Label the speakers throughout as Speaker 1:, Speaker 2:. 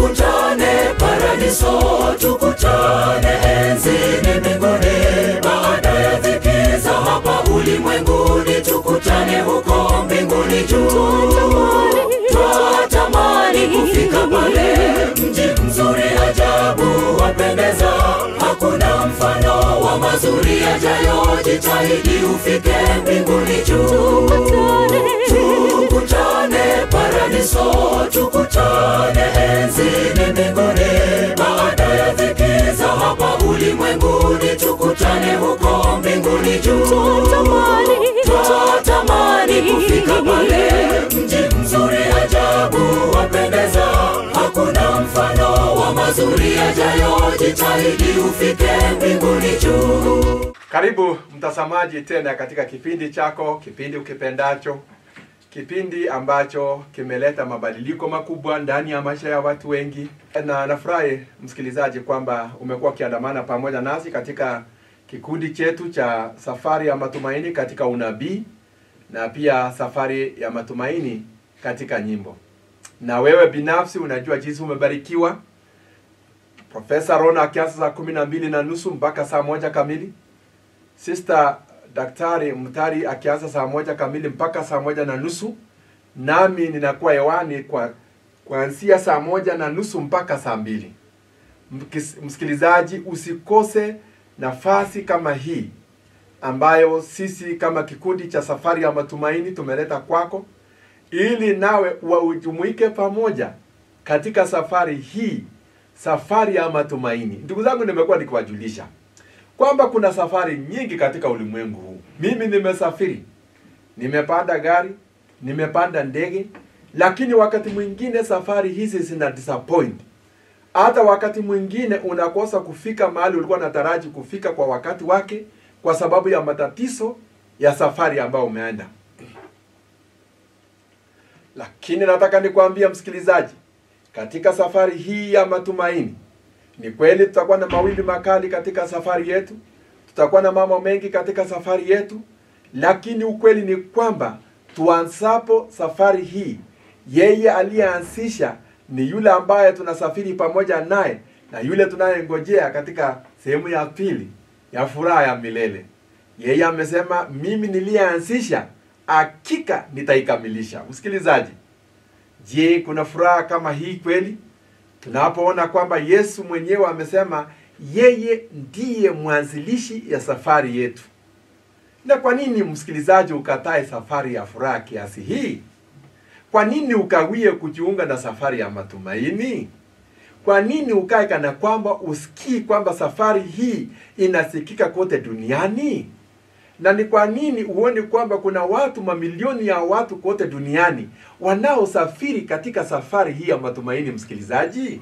Speaker 1: tukutane paradiso, tukutane enzini mbinguni, baada ya dhiki za hapa ulimwenguni, tukutane huko mbinguni juu. Twatamani kufika pale, mji mzuri ajabu wapendeza, hakuna mfano wa mazuri yajayo. Jitahidi ufike mbinguni juu, tukutane paradiso, tukutane enzini mbinguni, baada ya dhiki za hapa ulimwenguni, tukutane huko mbinguni juu. Twatamani kufika pale, mji mzuri ajabu wapendeza, hakuna mfano wa mazuri yajayo. Jitahidi ufike mbinguni juu.
Speaker 2: Karibu mtazamaji tena katika kipindi chako, kipindi ukipendacho, kipindi ambacho kimeleta mabadiliko makubwa ndani ya maisha ya watu wengi, na nafurahi msikilizaji kwamba umekuwa ukiandamana pamoja nasi katika kikundi chetu cha safari ya matumaini katika unabii na pia safari ya matumaini katika nyimbo. Na wewe binafsi unajua jinsi umebarikiwa. Profesa Rona akianza saa kumi na mbili na nusu mpaka saa moja kamili. Sister Daktari Mtari akianza saa moja kamili mpaka saa moja na nusu. Nami ninakuwa hewani kwa kuanzia saa moja na nusu mpaka saa mbili. Mkis- Msikilizaji, usikose nafasi kama hii ambayo sisi kama kikundi cha safari ya matumaini tumeleta kwako ili nawe waujumuike pamoja katika safari hii, safari ya matumaini. Ndugu zangu, nimekuwa nikiwajulisha kwamba kuna safari nyingi katika ulimwengu huu. Mimi nimesafiri, nimepanda gari, nimepanda ndege, lakini wakati mwingine safari hizi zina disappoint. Hata wakati mwingine unakosa kufika mahali ulikuwa unataraji kufika kwa wakati wake, kwa sababu ya matatizo ya safari ambayo umeenda. Lakini nataka nikwambia msikilizaji, katika safari hii ya matumaini, ni kweli tutakuwa na mawimbi makali katika safari yetu, tutakuwa na mambo mengi katika safari yetu, lakini ukweli ni kwamba tuanzapo safari hii, yeye aliyeanzisha ni yule ambaye tunasafiri pamoja naye na yule tunayengojea katika sehemu ya pili ya furaha ya milele. Yeye amesema mimi niliyeanzisha, hakika nitaikamilisha. Msikilizaji, je, kuna furaha kama hii kweli? Tunapoona kwamba Yesu mwenyewe amesema yeye ndiye mwanzilishi ya safari yetu. Na kwa nini msikilizaji ukatae safari ya furaha kiasi hii? Kwa nini ukawie kujiunga na safari ya matumaini? Kwa nini ukae kana kwamba usikii kwamba safari hii inasikika kote duniani? Na ni kwa nini uone kwamba kuna watu mamilioni ya watu kote duniani wanaosafiri katika safari hii ya matumaini? Msikilizaji,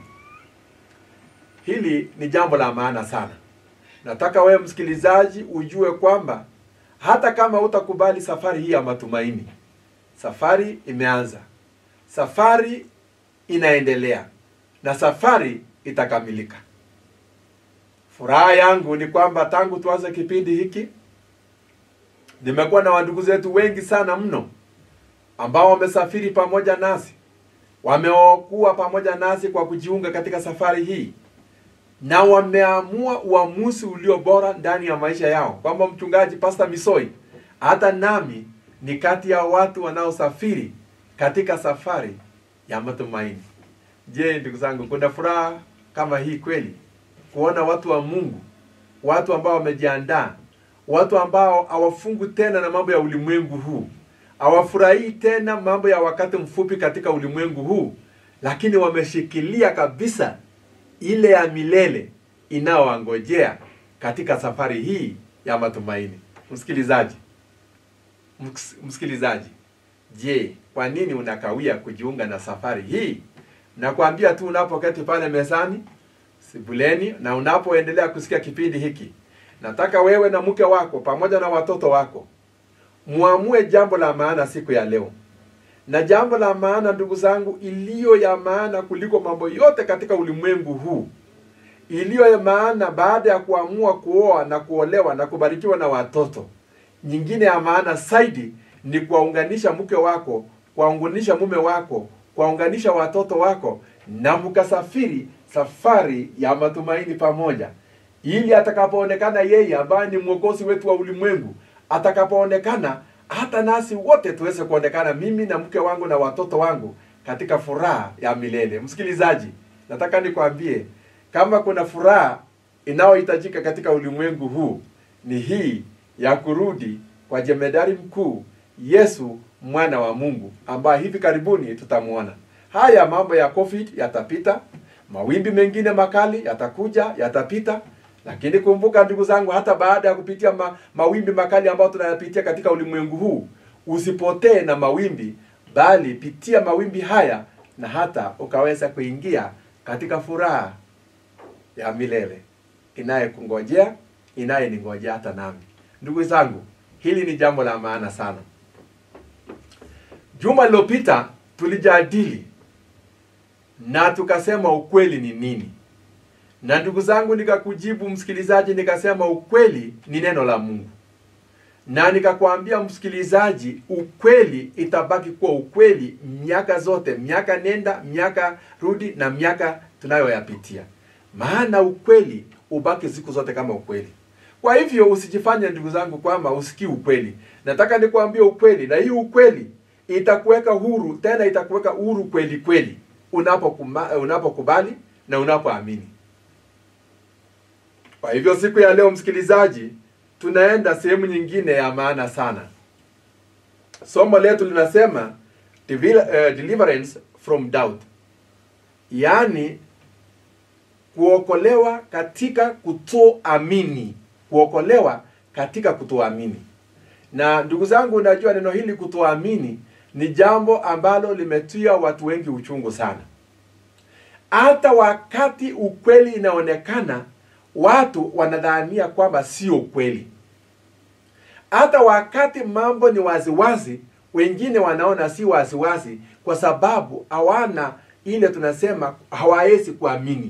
Speaker 2: hili ni jambo la maana sana. Nataka wewe msikilizaji ujue kwamba hata kama utakubali safari hii ya matumaini, safari imeanza, safari inaendelea na safari itakamilika. Furaha yangu ni kwamba tangu tuanze kipindi hiki nimekuwa na wandugu zetu wengi sana mno ambao wamesafiri pamoja nasi, wameokuwa pamoja nasi kwa kujiunga katika safari hii, na wameamua uamuzi ulio bora ndani ya maisha yao, kwamba mchungaji Pastor Misoi, hata nami ni kati ya watu wanaosafiri katika safari ya matumaini. Je, ndugu zangu, kuna furaha kama hii kweli? Kuona watu wa Mungu, watu ambao wamejiandaa, watu ambao hawafungu tena na mambo ya ulimwengu huu, hawafurahii tena mambo ya wakati mfupi katika ulimwengu huu, lakini wameshikilia kabisa ile ya milele inayowangojea katika safari hii ya matumaini. Msikilizaji, ms- msikilizaji, je, kwa nini unakawia kujiunga na safari hii? Nakwambia tu unapoketi pale mezani sebuleni na unapoendelea kusikia kipindi hiki, nataka wewe na mke wako pamoja na watoto wako muamue jambo la maana siku ya leo. Na jambo la maana, ndugu zangu, iliyo ya maana kuliko mambo yote katika ulimwengu huu, iliyo ya maana baada ya kuamua kuoa na kuolewa na kubarikiwa na watoto, nyingine ya maana zaidi ni kuwaunganisha mke wako, kuwaunganisha mume wako, kuwaunganisha watoto wako na mkasafiri safari ya matumaini pamoja ili atakapoonekana yeye ambaye ni mwokozi wetu wa ulimwengu atakapoonekana hata nasi wote tuweze kuonekana mimi na mke wangu na watoto wangu katika furaha ya milele msikilizaji nataka nikwambie kama kuna furaha inayohitajika katika ulimwengu huu ni hii ya kurudi kwa jemedari mkuu yesu mwana wa mungu ambaye hivi karibuni tutamwona haya mambo ya covid yatapita mawimbi mengine makali yatakuja yatapita lakini kumbuka ndugu zangu hata baada ya kupitia ma, mawimbi makali ambayo tunayapitia katika ulimwengu huu usipotee na mawimbi bali pitia mawimbi haya na hata ukaweza kuingia katika furaha ya milele inayekungojea inayeningojea hata nami ndugu zangu hili ni jambo la maana sana juma lilopita tulijadili na tukasema ukweli ni nini na ndugu zangu nikakujibu msikilizaji nikasema ukweli ni neno la mungu na nikakwambia msikilizaji ukweli itabaki kuwa ukweli miaka zote miaka nenda miaka rudi na miaka tunayoyapitia maana ukweli ubaki siku zote kama ukweli kwa hivyo usijifanye ndugu zangu kwamba usikii ukweli nataka nikuambie ukweli na hii ukweli itakuweka huru tena itakuweka huru kweli kweli unapokuma- unapokubali na unapoamini kwa hivyo siku ya leo msikilizaji tunaenda sehemu nyingine ya maana sana somo letu linasema "Devil- eh, deliverance from doubt yaani kuokolewa katika kutoamini kuokolewa katika kutoamini na ndugu zangu unajua neno hili kutoamini ni jambo ambalo limetia watu wengi uchungu sana hata wakati ukweli inaonekana watu wanadhania kwamba sio ukweli hata wakati mambo ni waziwazi wengine wanaona si waziwazi kwa sababu hawana ile tunasema hawawezi kuamini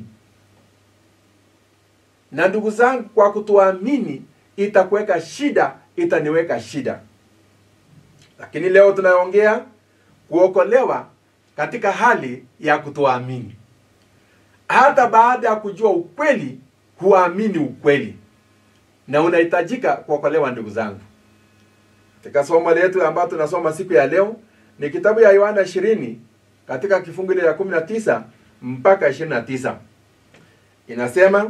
Speaker 2: na ndugu zangu kwa kutoamini itakuweka shida itaniweka shida lakini leo tunaongea kuokolewa katika hali ya kutoamini hata baada ya kujua ukweli huamini ukweli na unahitajika kuokolewa ndugu zangu katika somo letu ambayo tunasoma siku ya leo ni kitabu ya yohana 20 katika kifungu ile ya 19 mpaka 29 inasema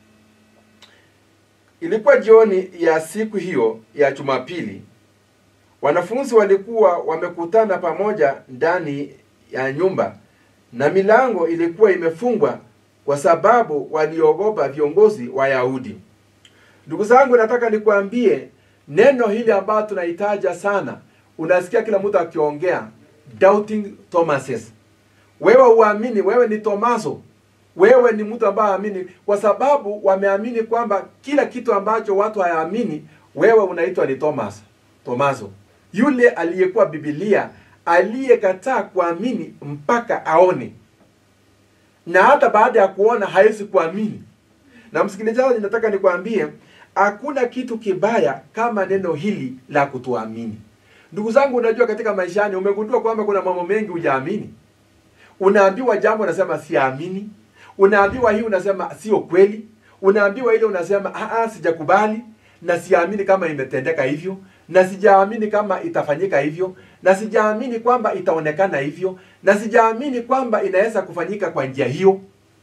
Speaker 2: ilikuwa jioni ya siku hiyo ya jumapili wanafunzi walikuwa wamekutana pamoja ndani ya nyumba na milango ilikuwa imefungwa kwa sababu waliogopa viongozi wa yahudi ndugu zangu nataka nikwambie neno hili ambayo tunahitaja sana unasikia kila mtu akiongea doubting thomases wewe uamini wewe ni tomaso wewe ni mtu ambaye aamini kwa sababu wameamini kwamba kila kitu ambacho watu hayaamini wewe unaitwa ni thomas tomaso yule aliyekuwa bibilia aliyekataa kuamini mpaka aone na hata baada ya kuona hawezi kuamini na msikilizaji nataka nikwambie hakuna kitu kibaya kama neno hili la kutoamini ndugu zangu unajua katika maishani umegundua kwamba kuna mambo mengi hujaamini unaambiwa jambo unasema siamini unaambiwa hii unasema sio kweli unaambiwa ile unasema "Ah, ah, sijakubali na siamini kama imetendeka hivyo na sijaamini kama itafanyika hivyo na sijaamini kwamba itaonekana hivyo na sijaamini kwamba inaweza kufanyika kwa njia hiyo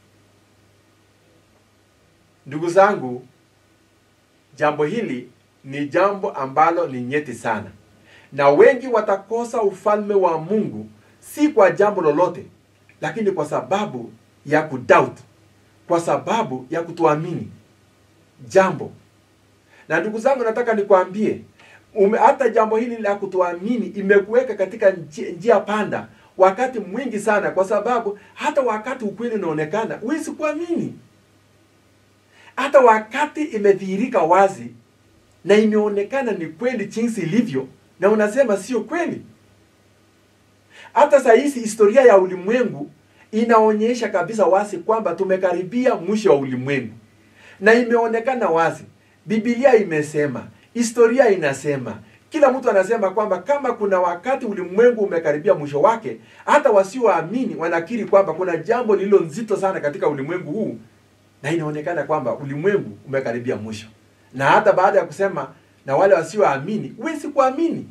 Speaker 2: ndugu zangu jambo hili ni jambo ambalo ni nyeti sana na wengi watakosa ufalme wa mungu si kwa jambo lolote lakini kwa sababu ya kudoubt kwa sababu ya kutoamini jambo na ndugu zangu nataka nikwambie ume- hata jambo hili la kutoamini imekuweka katika njia, njia panda wakati mwingi sana kwa sababu hata wakati ukweli unaonekana huwezi kuamini hata wakati imedhihirika wazi na imeonekana ni kweli jinsi ilivyo na unasema sio kweli hata saa hizi historia ya ulimwengu inaonyesha kabisa wazi kwamba tumekaribia mwisho wa ulimwengu na imeonekana wazi bibilia imesema historia inasema kila mtu anasema kwamba kama kuna wakati ulimwengu umekaribia mwisho wake, hata wasioamini wanakiri kwamba kuna jambo lililo nzito sana katika ulimwengu huu, na inaonekana kwamba ulimwengu umekaribia mwisho. Na hata baada ya kusema na wale wasioamini, huwezi kuamini.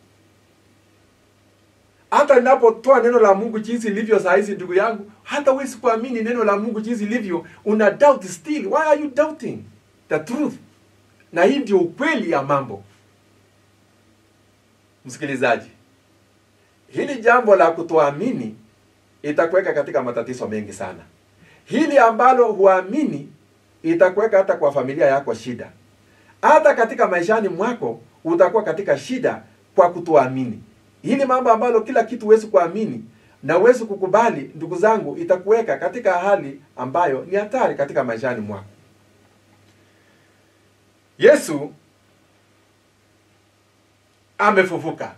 Speaker 2: Hata ninapotoa neno la Mungu jinsi ilivyo saa hizi, ndugu yangu, hata huwezi kuamini neno la Mungu jinsi ilivyo, una doubt still. Why are you doubting the truth? Na hii ndio ukweli ya mambo. Msikilizaji, hili jambo la kutoamini itakuweka katika matatizo mengi sana. Hili ambalo huamini itakuweka hata kwa familia yako shida, hata katika maishani mwako utakuwa katika shida kwa kutoamini. Hili mambo ambalo kila kitu huwezi kuamini na huwezi kukubali, ndugu zangu, itakuweka katika hali ambayo ni hatari katika maishani mwako. Yesu amefufuka.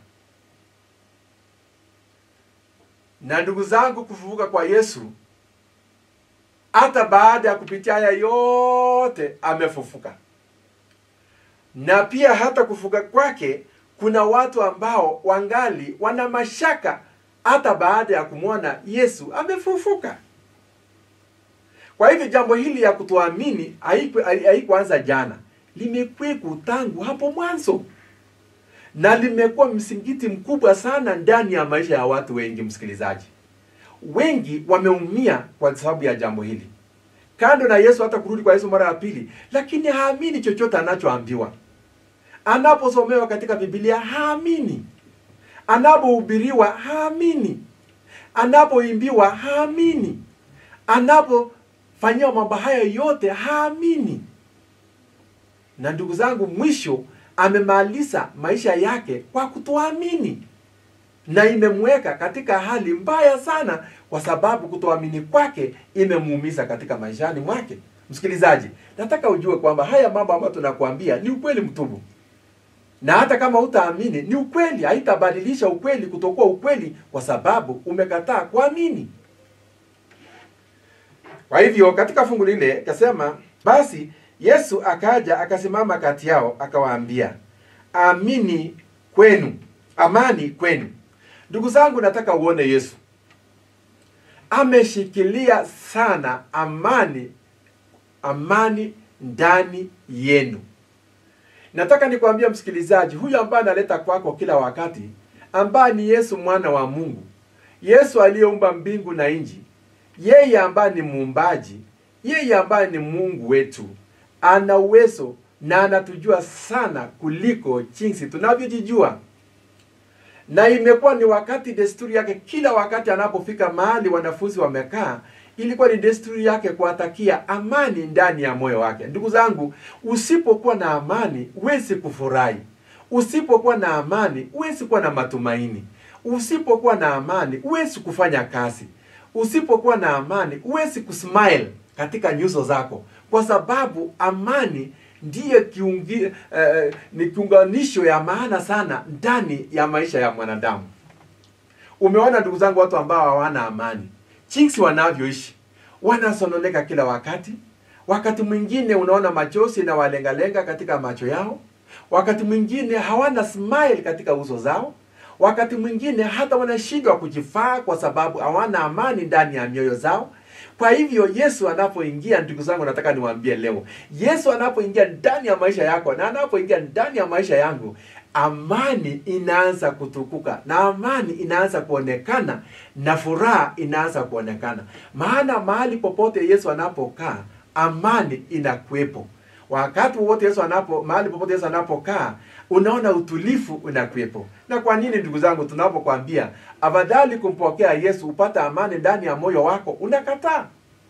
Speaker 2: Na ndugu zangu, kufufuka kwa Yesu, hata baada ya kupitia haya yote, amefufuka. Na pia hata kufufuka kwake, kuna watu ambao wangali wana mashaka hata baada ya kumwona Yesu amefufuka. Kwa hivyo jambo hili ya kutoamini haikuanza jana, limekweku tangu hapo mwanzo na limekuwa msingiti mkubwa sana ndani ya maisha ya watu wengi. Msikilizaji, wengi wameumia kwa sababu ya jambo hili, kando na Yesu hata kurudi kwa Yesu mara ya pili, lakini haamini chochote anachoambiwa. Anaposomewa katika Biblia haamini, anapohubiriwa haamini, anapoimbiwa haamini, anapofanyiwa mambo haya yote haamini. Na ndugu zangu, mwisho amemaliza maisha yake kwa kutoamini, na imemweka katika hali mbaya sana, kwa sababu kutoamini kwake imemuumiza katika maishani mwake. Msikilizaji, nataka ujue kwamba haya mambo ambayo tunakuambia ni ukweli mtupu, na hata kama utaamini ni ukweli, haitabadilisha ukweli kutokuwa ukweli, kwa sababu umekataa kuamini. Kwa hivyo katika fungu lile kasema, basi Yesu akaja akasimama kati yao akawaambia, amini kwenu, amani kwenu. Ndugu zangu, nataka uone Yesu ameshikilia sana amani, amani ndani yenu. Nataka nikwambia msikilizaji, huyu ambaye analeta kwako kila wakati, ambaye ni Yesu mwana wa Mungu, Yesu aliyeumba mbingu na nchi, yeye ambaye ni muumbaji, yeye ambaye ni Mungu wetu ana uwezo na anatujua sana kuliko jinsi tunavyojijua, na imekuwa ni wakati desturi yake, kila wakati anapofika mahali wanafunzi wamekaa, ilikuwa ni desturi yake kuwatakia amani ndani ya moyo wake. Ndugu zangu, usipokuwa na amani huwezi kufurahi. Usipokuwa na amani huwezi kuwa na matumaini. Usipokuwa na amani huwezi kufanya kazi. Usipokuwa na amani huwezi kusmile katika nyuso zako kwa sababu amani ndiye kiungi, eh, ni kiunganisho ya maana sana ndani ya maisha ya mwanadamu. Umeona ndugu zangu, watu ambao hawana amani, jinsi wanavyoishi, wanasononeka kila wakati. Wakati mwingine unaona machozi na walengalenga katika macho yao, wakati mwingine hawana smile katika uso zao, wakati mwingine hata wanashindwa kujifaa kwa sababu hawana amani ndani ya mioyo zao. Kwa hivyo Yesu anapoingia, ndugu zangu, nataka niwaambie leo, Yesu anapoingia ndani ya maisha yako na anapoingia ndani ya maisha yangu, amani inaanza kutukuka na amani inaanza kuonekana na furaha inaanza kuonekana. Maana mahali popote Yesu anapokaa, amani inakuwepo. Wakati wote Yesu anapo mahali popote Yesu anapokaa, unaona utulifu unakuwepo. Na kwa nini ndugu zangu, tunapokuambia afadhali kumpokea Yesu upate amani ndani ya moyo wako, unakataa?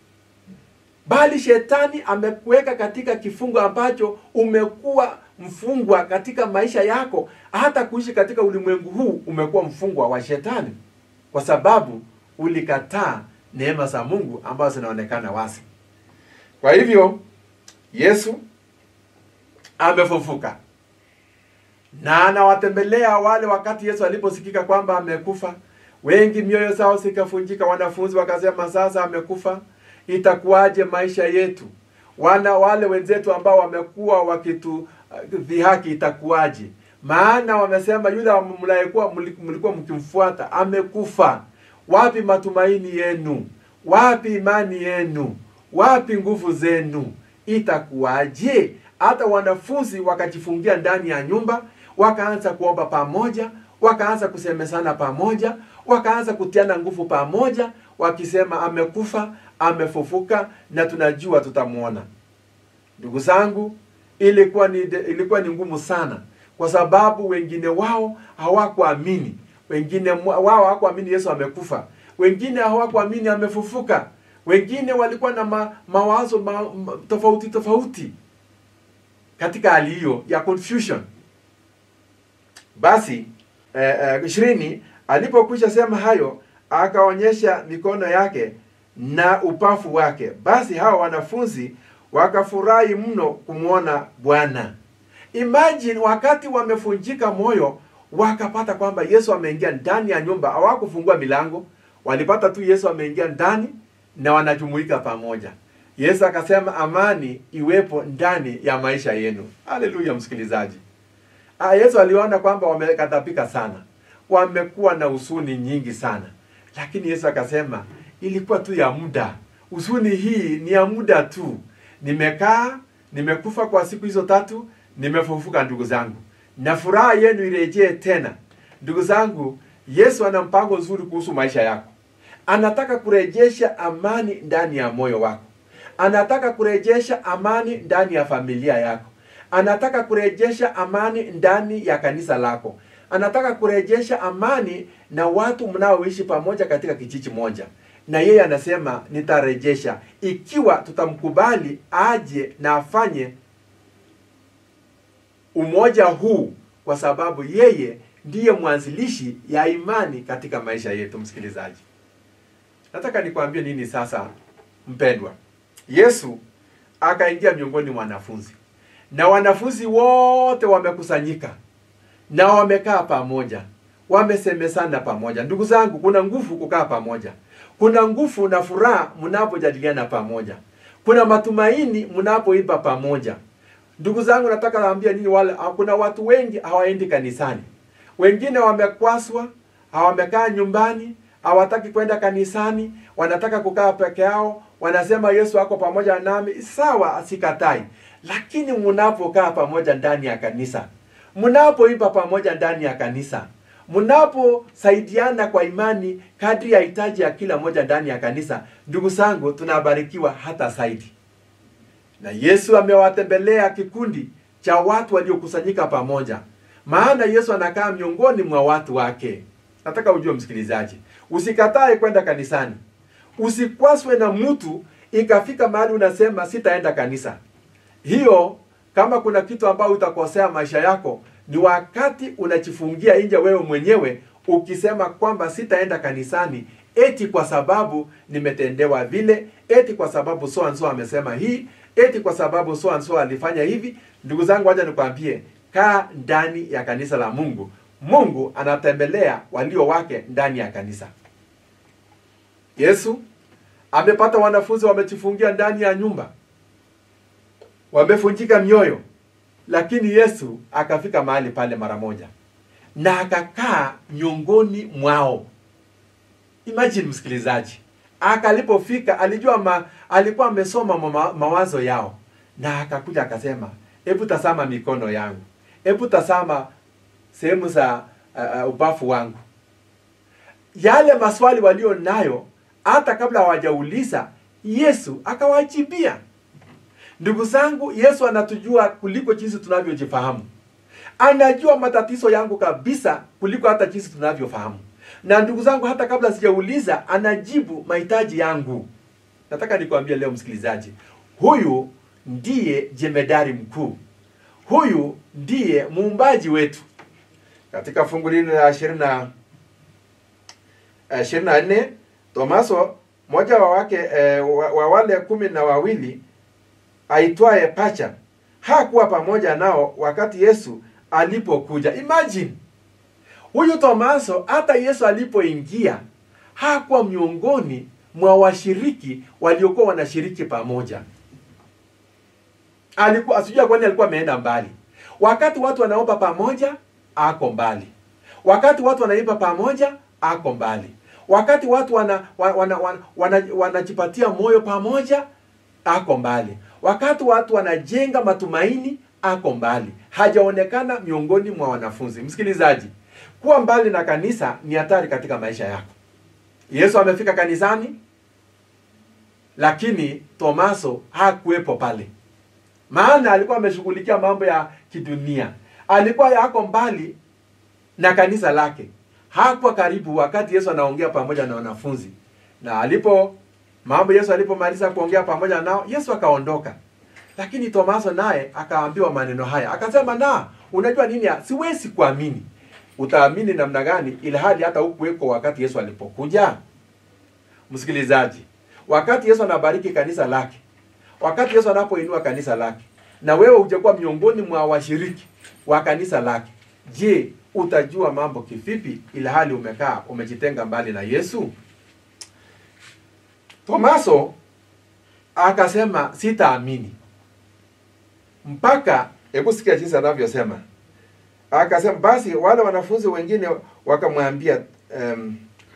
Speaker 2: Bali shetani amekuweka katika kifungo ambacho umekuwa mfungwa katika maisha yako, hata kuishi katika ulimwengu huu umekuwa mfungwa wa shetani, kwa sababu ulikataa neema za Mungu ambazo zinaonekana wazi. Kwa hivyo Yesu amefufuka na anawatembelea wale. Wakati Yesu aliposikika kwamba amekufa, wengi mioyo zao zikafunjika. Wanafunzi wakasema, sasa amekufa, itakuwaje maisha yetu? Wana wale wenzetu ambao wamekuwa wakitudhihaki, itakuwaje? maana wamesema yule mlikuwa mlikuwa mkimfuata amekufa. Wapi matumaini yenu? Wapi imani yenu? Wapi nguvu zenu? Itakuwaje? Hata wanafunzi wakajifungia ndani ya nyumba, wakaanza kuomba pamoja, wakaanza kusemesana pamoja, wakaanza kutiana nguvu pamoja, wakisema amekufa, amefufuka na tunajua tutamwona. Ndugu zangu, ilikuwa ni ilikuwa ni ngumu sana, kwa sababu wengine wao hawakuamini, wengine wao hawakuamini Yesu amekufa, wengine hawakuamini amefufuka, wengine walikuwa na ma, mawazo ma, ma, tofauti tofauti katika hali hiyo ya confusion. Basi ishirini eh, eh, alipokwisha sema hayo akaonyesha mikono yake na upafu wake. Basi hawa wanafunzi wakafurahi mno kumwona Bwana. Imagine wakati wamefunjika moyo, wakapata kwamba Yesu ameingia ndani ya nyumba. Hawakufungua milango, walipata tu Yesu ameingia ndani na wanajumuika pamoja. Yesu akasema amani iwepo ndani ya maisha yenu. Haleluya, msikilizaji. Ah, Yesu aliona kwamba wamekatapika sana, wamekuwa na husuni nyingi sana, lakini Yesu akasema ilikuwa tu ya muda. Husuni hii ni ya muda tu. Nimekaa, nimekufa kwa siku hizo tatu, nimefufuka ndugu zangu, na furaha yenu irejee tena. Ndugu zangu, Yesu ana mpango nzuri kuhusu maisha yako. Anataka kurejesha amani ndani ya moyo wako. Anataka kurejesha amani ndani ya familia yako. Anataka kurejesha amani ndani ya kanisa lako. Anataka kurejesha amani na watu mnaoishi pamoja katika kijiji moja. Na yeye anasema nitarejesha ikiwa tutamkubali aje na afanye umoja huu, kwa sababu yeye ndiye mwanzilishi ya imani katika maisha yetu. Msikilizaji, nataka nikwambie nini sasa, mpendwa. Yesu akaingia miongoni mwa wanafunzi na wanafunzi wote wamekusanyika na wamekaa pamoja, wamesemesana pamoja. Ndugu zangu, kuna nguvu kukaa pamoja, kuna nguvu na furaha mnapojadiliana pamoja, kuna matumaini mnapoiba pamoja. Ndugu zangu, nataka naambia nini wale, kuna watu wengi hawaendi kanisani, wengine wamekwaswa, hawamekaa nyumbani, hawataki kwenda kanisani, wanataka kukaa peke yao, wanasema Yesu ako pamoja nami. Sawa, sikatai, lakini mnapokaa pamoja ndani ya kanisa, mnapoiba pamoja ndani ya kanisa, mnaposaidiana kwa imani kadri ya hitaji ya kila moja ndani ya kanisa, ndugu zangu, tunabarikiwa hata zaidi. Na Yesu amewatembelea kikundi cha watu waliokusanyika pamoja, maana Yesu anakaa miongoni mwa watu wake. Nataka ujue msikilizaji, usikatae kwenda kanisani, usikwaswe na mtu ikafika mahali unasema sitaenda kanisa. Hiyo kama kuna kitu ambayo utakosea maisha yako ni wakati unajifungia nje wewe mwenyewe ukisema kwamba sitaenda kanisani eti kwa sababu nimetendewa vile, eti kwa sababu so and so amesema hii, eti kwa sababu so and so alifanya hivi. Ndugu zangu, wacha nikwambie, kaa ndani ya kanisa la Mungu. Mungu anatembelea walio wake ndani ya kanisa. Yesu amepata wanafunzi wamejifungia ndani ya nyumba, wamefunjika mioyo, lakini Yesu akafika mahali pale mara moja na akakaa miongoni mwao. Imagine msikilizaji, akalipofika alijua ma, alikuwa amesoma ma, mawazo yao, na akakuja akasema, hebu tazama mikono yangu, hebu tazama sehemu za uh, ubafu wangu. Yale maswali walio nayo hata kabla hawajauliza Yesu akawajibia. Ndugu zangu, Yesu anatujua kuliko jinsi tunavyojifahamu. Anajua matatizo yangu kabisa kuliko hata jinsi tunavyofahamu. Na ndugu zangu, hata kabla sijauliza, anajibu mahitaji yangu. Nataka nikwambie leo msikilizaji, huyu ndiye jemedari mkuu, huyu ndiye muumbaji wetu. Katika fungu hili la ishirini na ishirini na nne Tomaso mmoja wa wake eh, wa, wa wale kumi na wawili aitwaye Pacha hakuwa pamoja nao wakati Yesu alipokuja. Imagine huyu Tomaso, hata Yesu alipoingia hakuwa miongoni mwa washiriki waliokuwa wanashiriki pamoja. Alikuwa asijua, kwani alikuwa ameenda mbali. Wakati watu wanaomba pamoja, ako mbali wakati watu wanaimba pamoja ako mbali wakati watu wana, wana, wana, wana, wana, wanajipatia moyo pamoja ako mbali wakati watu wanajenga matumaini ako mbali hajaonekana miongoni mwa wanafunzi msikilizaji kuwa mbali na kanisa ni hatari katika maisha yako yesu amefika kanisani lakini tomaso hakuwepo pale maana alikuwa ameshughulikia mambo ya kidunia alikuwa yako mbali na kanisa lake hakuwa karibu wakati yesu anaongea pamoja na wanafunzi na alipo mambo yesu alipomaliza kuongea pamoja nao yesu akaondoka lakini tomaso naye akaambiwa maneno haya akasema na unajua nini siwezi kuamini utaamini namna gani ili hali hata hukuweko wakati yesu alipokuja msikilizaji wakati yesu anabariki kanisa lake wakati yesu anapoinua kanisa lake na wewe hujakuwa miongoni mwa washiriki wa kanisa lake je utajua mambo kivipi ili hali umekaa umejitenga mbali na yesu tomaso akasema sitaamini mpaka hebu sikia jinsi anavyosema akasema basi wale wanafunzi wengine wakamwambia um,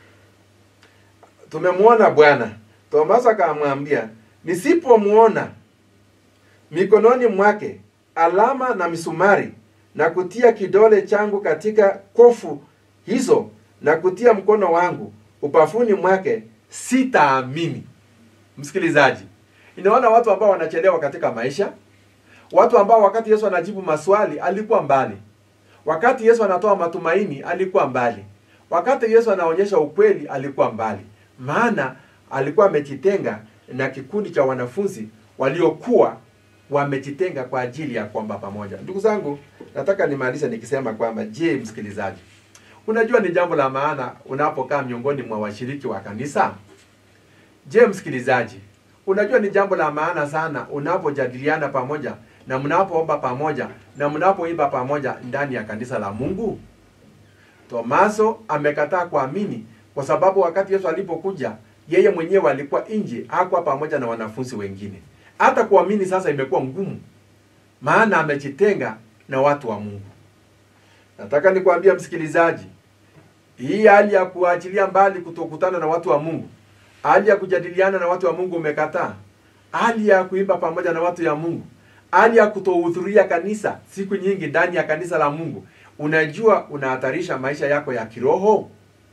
Speaker 2: tumemwona bwana tomaso akamwambia nisipomwona mikononi mwake alama na misumari na kutia kidole changu katika kofu hizo na kutia mkono wangu upafuni mwake sitaamini msikilizaji inaona watu ambao wanachelewa katika maisha watu ambao wakati yesu anajibu maswali alikuwa mbali wakati yesu anatoa matumaini alikuwa mbali wakati yesu anaonyesha ukweli alikuwa mbali maana alikuwa amejitenga na kikundi cha wanafunzi waliokuwa wamejitenga kwa ajili ya kwamba pamoja ndugu zangu nataka nimalize nikisema kwamba je msikilizaji unajua ni jambo la maana unapokaa miongoni mwa washiriki wa kanisa je msikilizaji unajua ni jambo la maana sana unapojadiliana pamoja na mnapoomba pamoja na mnapoimba pamoja ndani ya kanisa la mungu tomaso amekataa kuamini kwa sababu wakati yesu alipokuja yeye mwenyewe alikuwa nje hakuwa pamoja na wanafunzi wengine hata kuamini sasa imekuwa ngumu maana amejitenga na watu wa mungu nataka nikwambia msikilizaji hii hali ya kuachilia mbali kutokutana na watu wa mungu hali ya kujadiliana na watu wa mungu umekataa hali ya kuimba pamoja na watu ya mungu hali ya kutohudhuria kanisa siku nyingi ndani ya kanisa la mungu unajua unahatarisha maisha yako ya kiroho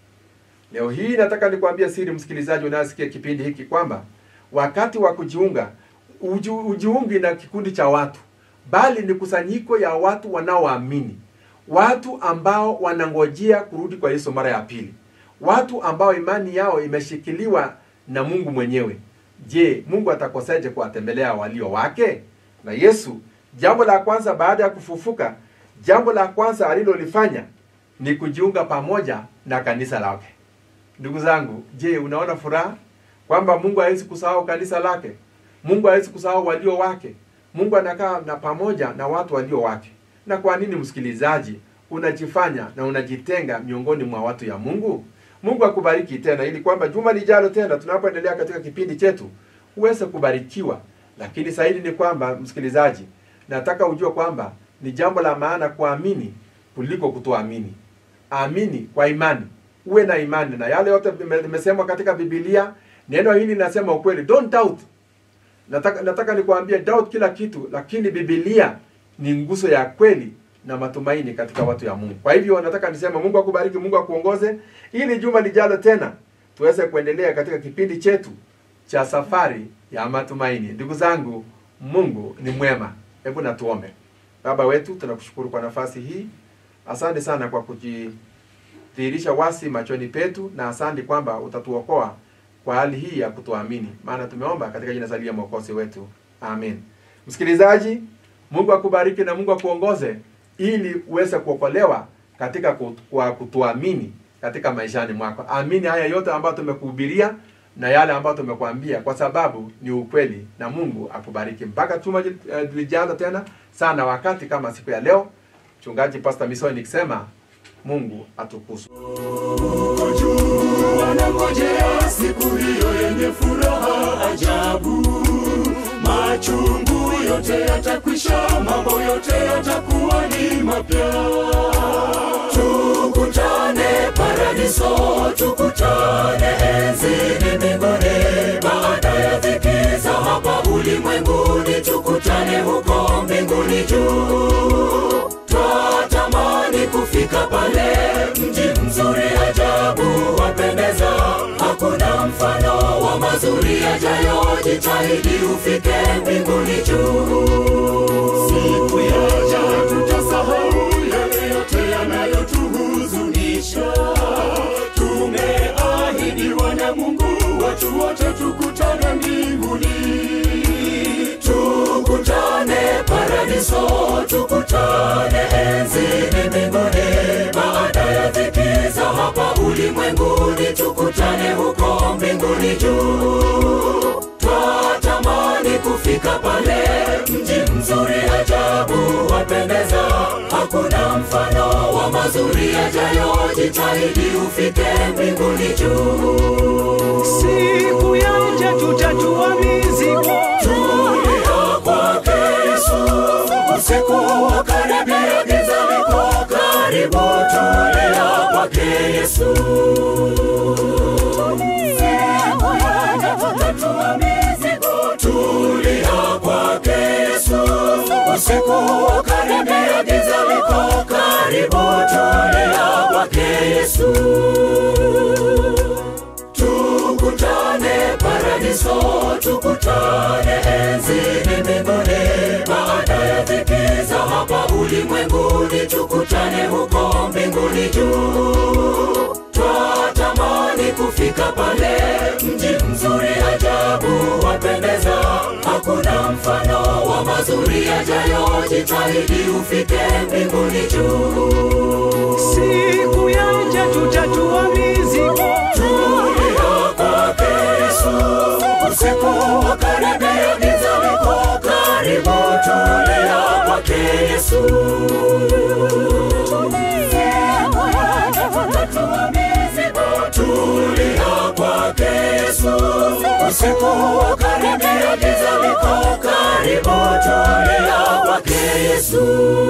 Speaker 2: leo hii nataka nikwambia siri msikilizaji unayesikia kipindi hiki kwamba wakati wa kujiunga uju, ujiungi na kikundi cha watu bali ni kusanyiko ya watu wanaoamini watu ambao wanangojea kurudi kwa yesu mara ya pili watu ambao imani yao imeshikiliwa na mungu mwenyewe je mungu atakoseje kuwatembelea walio wake na yesu jambo la kwanza baada ya kufufuka jambo la kwanza alilolifanya ni kujiunga pamoja na kanisa lake ndugu zangu je unaona furaha kwamba mungu hawezi kusahau kanisa lake mungu hawezi kusahau walio wake mungu anakaa na pamoja na watu walio wake na kwa nini msikilizaji unajifanya na unajitenga miongoni mwa watu ya mungu mungu akubariki tena ili kwamba juma lijalo tena tunapoendelea katika kipindi chetu uweze kubarikiwa lakini zaidi ni kwamba msikilizaji nataka ujue kwamba ni jambo la maana kuamini kuliko kutoamini amini kwa imani uwe na imani na yale yote limesemwa katika bibilia neno hili linasema ukweli don't doubt nataka, nataka nikuambie doubt kila kitu lakini bibilia ni nguzo ya kweli na matumaini katika watu ya mungu kwa hivyo nataka niseme mungu akubariki mungu akuongoze ili juma lijalo tena tuweze kuendelea katika kipindi chetu cha safari ya matumaini ndugu zangu mungu ni mwema hebu natuombe baba wetu tunakushukuru kwa nafasi hii asante sana kwa kujidhihirisha wasi machoni petu na asante kwamba utatuokoa kwa hali hii ya kutuamini maana tumeomba katika jina salia mwokozi wetu amen msikilizaji mungu akubariki na mungu akuongoze ili uweze kuokolewa katika kut- kwa kutuamini katika maishani mwako amini haya yote ambayo tumekuhubiria na yale ambayo tumekuambia kwa sababu ni ukweli na mungu akubariki mpaka chuma uh, lijalo tena sana wakati kama siku ya leo mchungaji pastor misoi nikisema mungu atukuzwe
Speaker 1: Uko juu wanangojea siku hiyo yenye furaha ajabu. Machungu yote yatakwisha, mambo yote yatakuwa ni mapya. paradiso tukutane enzini mbinguni baada ya dhiki za hapa ulimwenguni tukutane huko mbinguni juu twatamani kufika pale mji mzuri ajabu wapendeza hakuna mfano wa mazuri yajayo jitahidi ufike mbinguni juu siku yaja tutasahau yale yote yanayotuhuzunisha tumeahidiwa na mungu watu wote tukutane mbinguni tukutane paradiso tukutane enzini mbinguni baada ya dhiki za hapa ulimwenguni tukutane huko mbinguni juu twatamani kufika pale mji mzuri ajabu wapendeza hakuna mfano wa mazuri yajayo jitahidi ufike mbinguni juu
Speaker 3: siku yaja tutatua mizigo
Speaker 1: tulia kwake Yesu, usiku wa karibia, giza liko karibu. Tulia kwake Yesu, tulia kwake Yesu, usiku wa karibia, giza liko karibu. Tulia kwake Yesu tukutane paradiso tukutane enzini mbinguni baada ya dhiki za hapa ulimwenguni tukutane huko mbinguni juu twatamani kufika pale mji mzuri ajabu wapendeza hakuna mfano wa mazuri yajayo jitahidi ufike mbinguni juu
Speaker 3: siku yaja tutatua mizigo
Speaker 1: tulia kwake Yesu, usiku wa karibia, giza liko karibu. Tulia kwake Yesu, tulia kwake Yesu, usiku wa karibia, giza liko karibu. Tulia kwake Yesu.